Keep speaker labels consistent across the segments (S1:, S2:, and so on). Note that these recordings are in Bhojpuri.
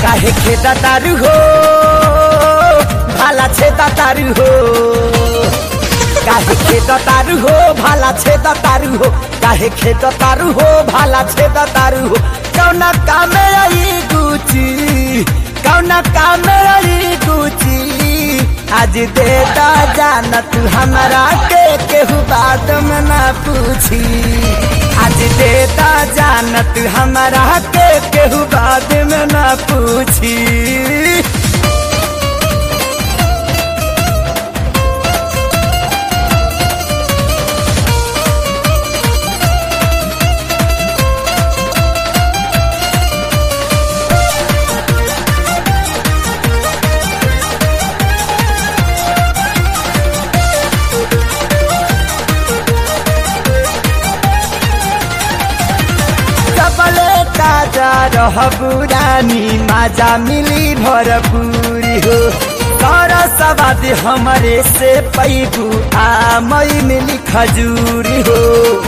S1: काहे खेता तारू हो भाला छेदा तारू हो काहे खेत तारू हो भाला छेद तारू हो काहे खेत तारू हो भाला छेद तारू हो कौना कामे आई गुची कौना कामे आई गुची आज देता जान तू हमारा के केहू बात में ना पूछी आज देता जान तू हमारा के केहू बात में ना पूछी सबले ताजा रह बुरानी माजा मिली भरपूरी हो कर सवाद हमारे से पैबू आ मई मिली खजूरी हो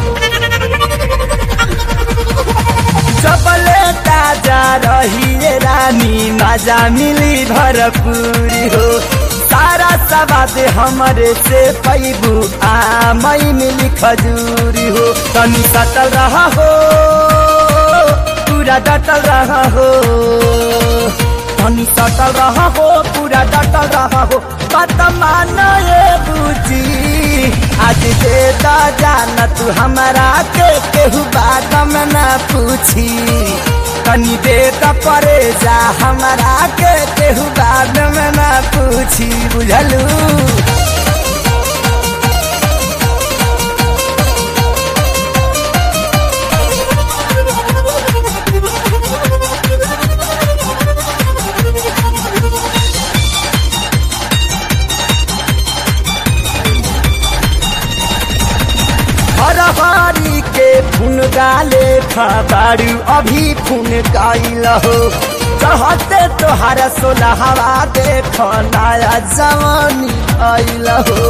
S1: सबले ताजा रही रानी माजा मिली भरपूरी हो सारा सवाद हमारे से पैबू आ मई मिली खजूरी हो तनी सटल रहा हो पूरा डटल रहा हो तनी सटल रहा हो पूरा डटल रहा हो बात मानो ये बूझी आज दे दा जान तू हमारा के केहू बात में ना पूछी तनी दे दा परे जा हमारा के केहू बात में ना पूछी बुझलू हरहरी के फुन गाले खबारू अभी फुन गाइल हो चहते तोहार सोला हवा देख नया जवानी आइल हो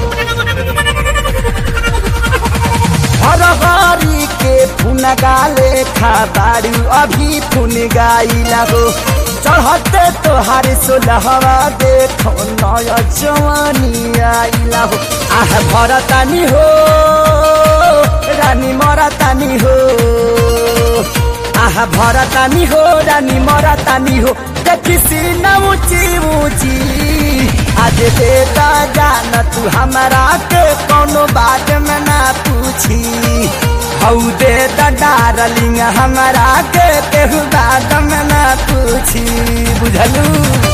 S1: हरहरी के फुन गाले खबारू अभी फुन गाइल हो चढ़ते तोहार सोलहवा देखो नया जवानी आइला हो आह भरतानी हो रानी मरतानी हो आह भरतानी हो रानी मरतानी हो देखी सीना ऊंची ऊंची आज देता जान तू हमारा के कोनो बात में ना पूछी हऊ दे डारलिंग हमारा के केहू बात में ना पूछी बुझलू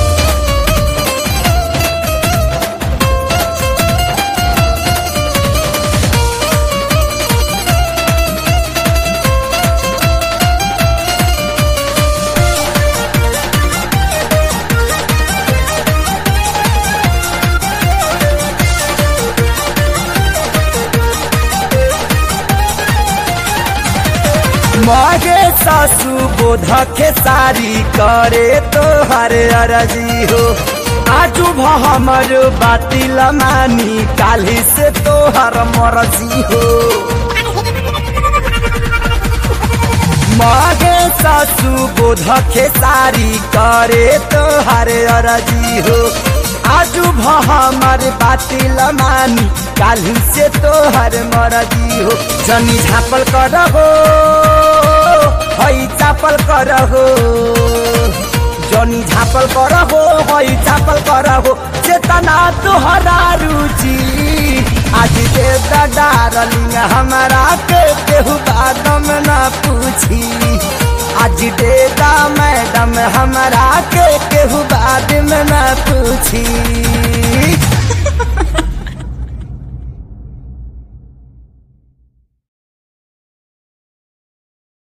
S1: मागे सासू बोध के सारी करे तो हर अरजी हो आजू हमर बातिल मानी काली से तो हर मरजी हो मागे सासू बोध के सारी करे तो हर अरजी हो आजू हमर बातिल मानी काली से तो हर मरजी हो जनी झापल कर हो हई चापल कर हो जनी झापल कर हो हई चापल कर हो चेतना तोहरा रुचि आज दे डारलिंग हमारा के केहू बात में ना पूछी आज देता मैडम हमारा के केहू बात में ना पूछी